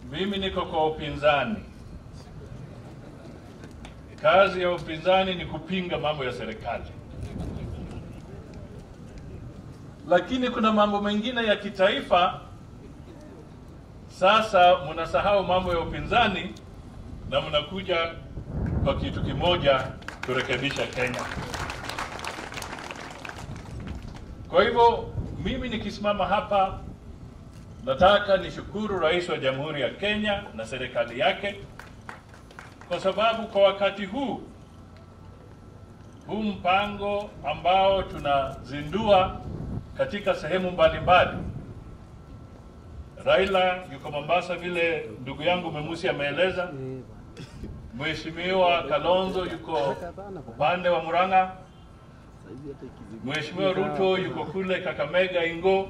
mimi niko kwa upinzani. Kazi ya upinzani ni kupinga mambo ya serikali, lakini kuna mambo mengine ya kitaifa. Sasa mnasahau mambo ya upinzani na mnakuja kwa kitu kimoja kurekebisha Kenya. Kwa hivyo mimi nikisimama hapa, nataka nishukuru Rais wa Jamhuri ya Kenya na serikali yake kwa sababu kwa wakati huu huu mpango ambao tunazindua katika sehemu mbalimbali. Raila yuko Mombasa, vile ndugu yangu Memusi ameeleza. Mheshimiwa Kalonzo yuko upande wa Murang'a. Mheshimiwa Ruto yuko kule Kakamega Ingo,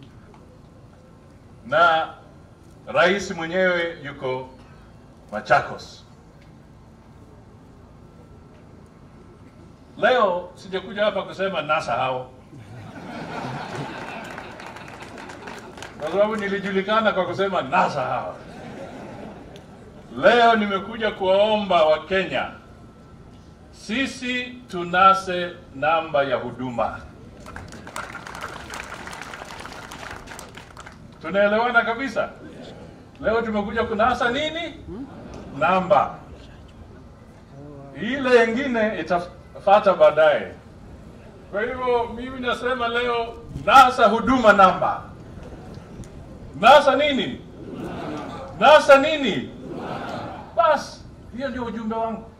na rais mwenyewe yuko Machakos. Leo sijakuja hapa kusema nasa hao, kwa sababu nilijulikana kwa kusema nasa hao. Leo nimekuja kuwaomba Wakenya, sisi tunase namba ya huduma. Tunaelewana kabisa? Leo tumekuja kunasa nini? Namba. Ile ingine itafata baadaye. Kwa hivyo mimi nasema leo nasa huduma namba. Nasa nini? Nasa nini? Basi hiyo ndio ujumbe wangu.